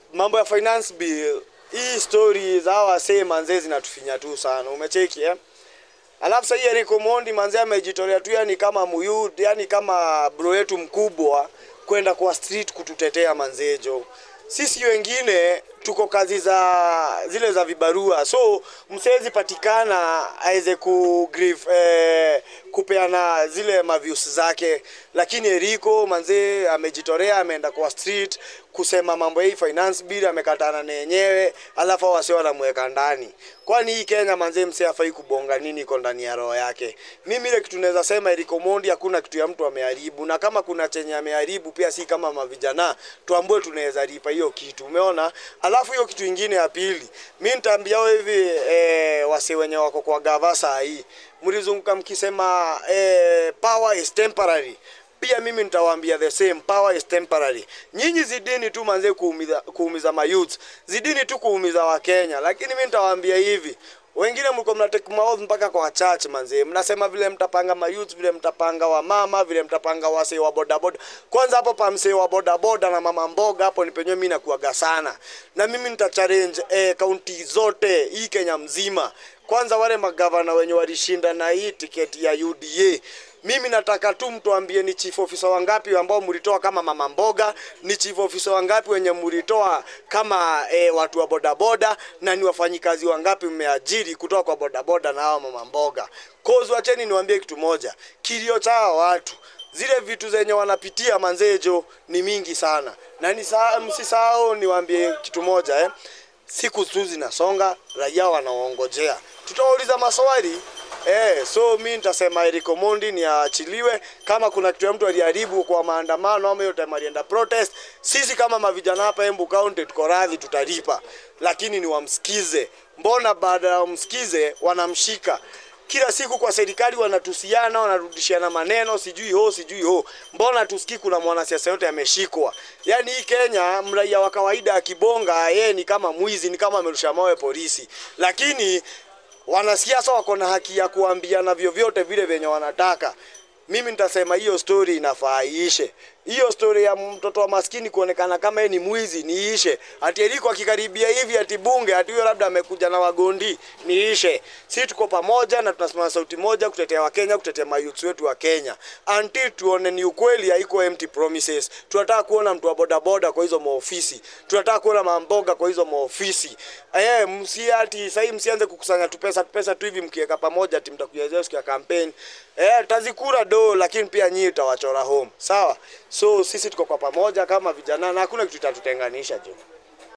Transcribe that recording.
mambo ya finance bill hii story za hawa wasee manzee zinatufinya tu sana umecheki eh? Alafu sasa hii Eric Omondi manzee amejitolea tu yani kama muyud yani kama bro yetu mkubwa kwenda kwa street kututetea manzejo. Sisi wengine tuko kazi za zile za vibarua, so msezi patikana aweze ku grieve, eh, kupeana zile maviews zake, lakini Eriko manzee amejitolea, ameenda kwa street kusema mambo hii finance bill, amekatana na yenyewe, alafu hao wasio wanamweka ndani. Kwani hii Kenya manzee, msee afai kubonga nini iko ndani ya roho yake. Mimi ile kitu naweza sema Eric Omondi, hakuna kitu ya mtu ameharibu, na kama kuna chenye ameharibu pia si kama mavijana tuambue, tunaweza lipa hiyo kitu, umeona. Alafu hiyo kitu ingine ya pili, mimi nitaambia wao hivi eh, wase wenye wako kwa gava saa hii mlizunguka mkisema eh, power is temporary pia mimi nitawaambia the same power is temporary. Nyinyi zidini tu manze kuumiza, kuumiza mayouth, zidini tu kuumiza Wakenya, lakini mimi nitawaambia hivi wengine mlikuwa mna take maovu mpaka kwa church manze, mnasema vile mtapanga mayouth, vile mtapanga wa mama, vile mtapanga wasee wa bodaboda. Kwanza hapo pa msee wa bodaboda na mama mboga, hapo ni penyewe mimi nakuaga sana, na mimi nita challenge eh, kaunti zote hii Kenya mzima. Kwanza wale magavana wenye walishinda na hii tiketi ya UDA mimi nataka tu mtuambie ni chief officer wangapi ambao mlitoa kama mama mboga, ni chief officer wangapi wenye mlitoa kama e, watu wa bodaboda, na ni wafanyikazi wangapi mmeajiri kutoka kwa bodaboda na hao mama mboga. Cause wacheni niwaambie kitu moja, kilio cha hawa watu zile vitu zenye wanapitia manzejo ni mingi sana, na nisa- msisahau niwaambie kitu moja eh. Siku tu zinasonga, raia wanaongojea, tutawauliza maswali Eh, so mi nitasema Eric Omondi ni aachiliwe. Kama kuna kitu ya mtu aliharibu kwa maandamano ama hiyo time alienda protest, sisi kama mavijana hapa Embu County tuko radhi, tutalipa, lakini ni wamsikize. Mbona baada ya wamsikize wanamshika kila siku kwa serikali wanatusiana, wanarudishiana maneno, sijui ho sijui ho. Mbona tusikii kuna mwanasiasa yote ameshikwa? Yaani hii Kenya, mraia wa kawaida akibonga, yeye ni kama mwizi, ni kama amerusha mawe polisi, lakini wanasiasa wako na haki ya kuambiana vyovyote vile vyenye wanataka. Mimi nitasema hiyo story inafaa iishe. Hiyo story ya mtoto wa maskini kuonekana kama yeye ni mwizi niishe. Ati Eriko akikaribia hivi ati bunge ati huyo labda amekuja na wagondi niishe. Sisi tuko pamoja na tunasimama sauti moja kutetea Wakenya, kutetea mayouth wetu wa Kenya. Until tuone ni ukweli haiko empty promises. Tunataka kuona mtu wa bodaboda kwa hizo maofisi. Tunataka kuona mamboga kwa hizo maofisi. Eh, msi ati sasa hivi msianze kukusanya tu pesa tu pesa tu hivi mkiweka pamoja ati mtakuja zao siku ya campaign. Eh, tazikura do lakini pia nyinyi utawachora home. Sawa? So sisi tuko kwa pamoja kama vijana na hakuna kitu kitatutenganisha jo.